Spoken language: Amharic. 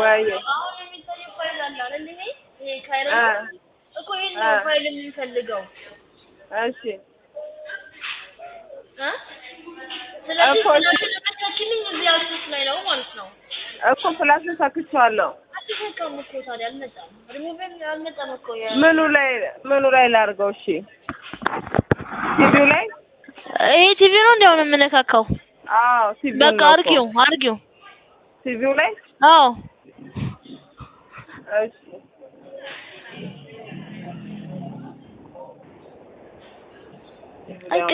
ወይ አሁን የሚታየው ፋይል አለ አይደል? ይሄ ይሄ ካይሮ አ እኮ ይሄን አ ነው ፋይል የምንፈልገው እሺ እ ስለዚህ እኮ እሺ። ስለተመቻችልኝ እዚህ አክሰስ ላይ ነው ማለት ነው። እኮ ፕላስ ሰክቼዋለሁ። አልተሰካም እኮ ታዲያ አልመጣም። ሪሙቭን አልመጣም እኮ የ ምኑ ላይ ምኑ ላይ ላድርገው? እሺ ቲቪው ላይ ይሄ ቲቪ ነው እንዲያው ነው የምነካካው። አዎ ቲቪው በቃ ነው እኮ። አርጊው አርጊው። ቲቪው ላይ አዎ እሺ አይ